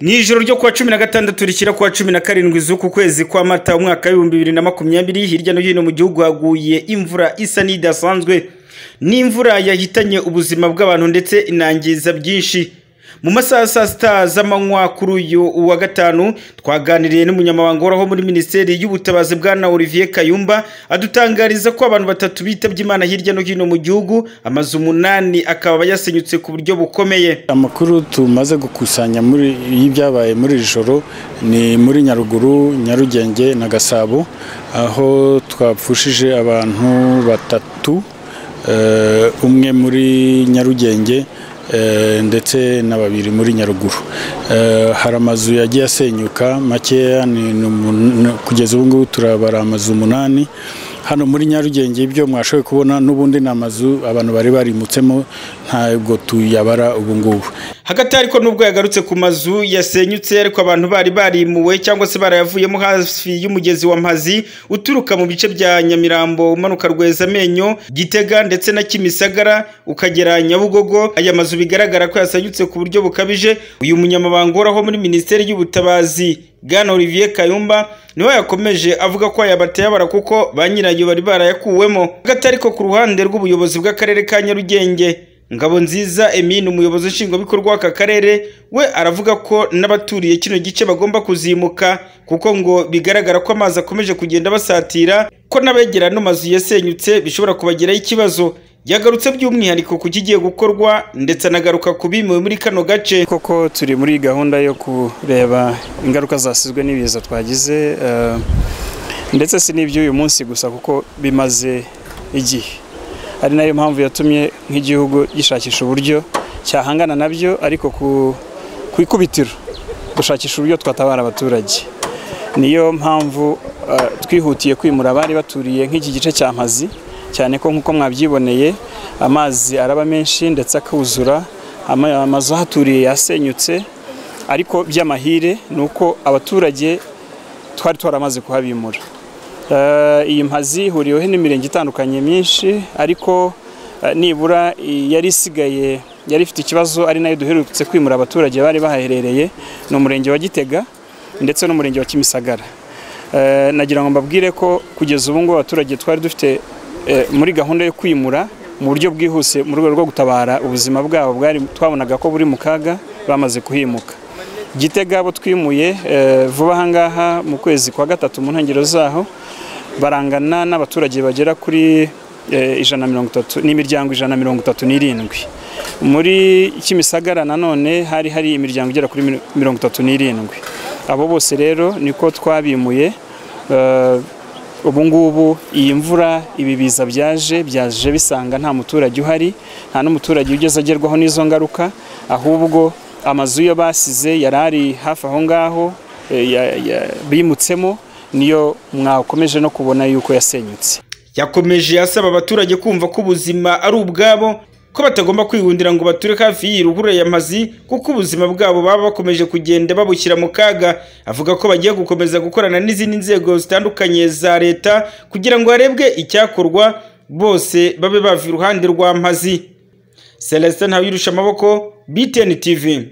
Mu ijoro ryo kuwa cumi na gatandatu rishyira kuwa cumi na karindwi z'uku kwezi kwa mata umwaka w'ibihumbi bibiri na makumyabiri hirya no hino mu gihugu haguye imvura isa n'idasanzwe ni imvura yahitanye ubuzima bw'abantu ndetse inangiza byinshi mu masaha ya saa sita z'amanywa kuri uyu wa gatanu twaganiriye n'umunyamabanga uhoraho muri minisiteri y'ubutabazi bwana olivier kayumba adutangariza ko abantu batatu bitabye imana hirya no hino mu gihugu amazu umunani akaba yasenyutse ku buryo bukomeye amakuru tumaze gukusanya muri y'ibyabaye muri iri joro ni muri nyaruguru nyarugenge na gasabo aho twapfushije abantu batatu eh, umwe muri nyarugenge eh, ndetse na babiri muri nyaruguru Eh, hari amazu yagiye asenyuka makeya ni- ni umun- ni- kugeza ubu ngubu turabara amazu umunani hano muri nyarugenge ibyo mwashoboye kubona n'ubundi ni amazu abantu bari barimutsemo ntabwo tuyabara ubu ngubu hagati ariko nubwo yagarutse ku mazu yasenyutse ariko abantu bari barimuwe cyangwa se barayavuyemo hafi y'umugezi wa mpazi uturuka mu bice bya nyamirambo umanuka rwezamenyo gitega ndetse na kimisagara ukagera nyabugogo aya mazu bigaragara ko yasenyutse ku buryo bukabije uyu munyamabanga uhoraho muri minisiteri y'ubutabazi bwana olivier kayumba niwe yakomeje avuga ko yabatayabara kuko ba nyirayo bari barayakuwemo hagati ariko ku ruhande rw'ubuyobozi bw'akarere ka nyarugenge Ngabonziza Emine umuyobozi nshingwabikorwa w'aka karere we aravuga ko n'abaturiye kino gice bagomba kuzimuka kuko ngo bigaragara ko amazi akomeje kugenda basatira ko n'abegera ano mazu yasenyutse bishobora kubagiraho ikibazo yagarutse by'umwihariko ku kigiye gukorwa ndetse anagaruka ku bimuwe muri kano gace koko turi muri gahunda yo kureba ingaruka zasizwe n'ibiza twagize eh, ndetse si n'iby'uyu munsi gusa kuko bimaze igihe ari nayo mpamvu yatumye nk'igihugu gishakisha uburyo cyahangana nabyo ariko ku- ku ikubitiro dushakisha uburyo twatabara abaturage niyo mpamvu eh, twihutiye kwimura abari baturiye nk'iki gice cya mazi cyane ko nk'uko mwabyiboneye amazi araba menshi ndetse akuzura ama- amazu ahaturiye yasenyutse ariko by'amahire ni uko abaturage twari twaramaze kuhabimura Eh, iyi mpazi ihuriweho n'imirenge itandukanye myinshi ariko eh, nibura i- yari isigaye yari ifite ikibazo ari nayo duherutse kwimura abaturage bari bahaherereye ni umurenge wa gitega ndetse n'umurenge wa kimisagara Eh, nagira ngo mbabwire ko kugeza ubu ngubu abaturage twari dufite eh, muri gahunda yo kwimura mu buryo bwihuse mu rwego rwo gutabara ubuzima bwabo bwari twabonaga ko buri mu kaga bamaze kuhimuka gitega abo twimuye eh, vuba ahangaha mu kwezi kwa gatatu mu ntangiriro zaho barangana n'abaturage bagera kuri eh, ijana na mirongo itatu n'imiryango ijana na mirongo itatu n'irindwi muri kimisagara nanone hari hari imiryango igera kuri mir- mirongo itatu n'irindwi abo bose rero niko twabimuye eh, ubu ngubu iyi mvura ibi biza byaje byaje bisanga nta muturage uhari nta n'umuturage ugeze agerwaho n'izo ngaruka ahubwo amazu yo basize yari ari hafi aho ngaho eh, ya- ya- bimutsemo niyo mwakomeje no kubona yuko yasenyutse yakomeje asaba abaturage kumva ko ubuzima ari ubwabo ko batagomba kwihundira ngo bature hafi y'iyi ruhurura ya mazi kuko ubuzima bwabo baba bakomeje kugenda babushyira mu kaga avuga ko bagiye gukomeza gukorana n'izindi nzego zitandukanye za leta kugira ngo harebwe icyakorwa bose babe bava iruhande rwa mazi celestin ntawirusha amaboko btn tv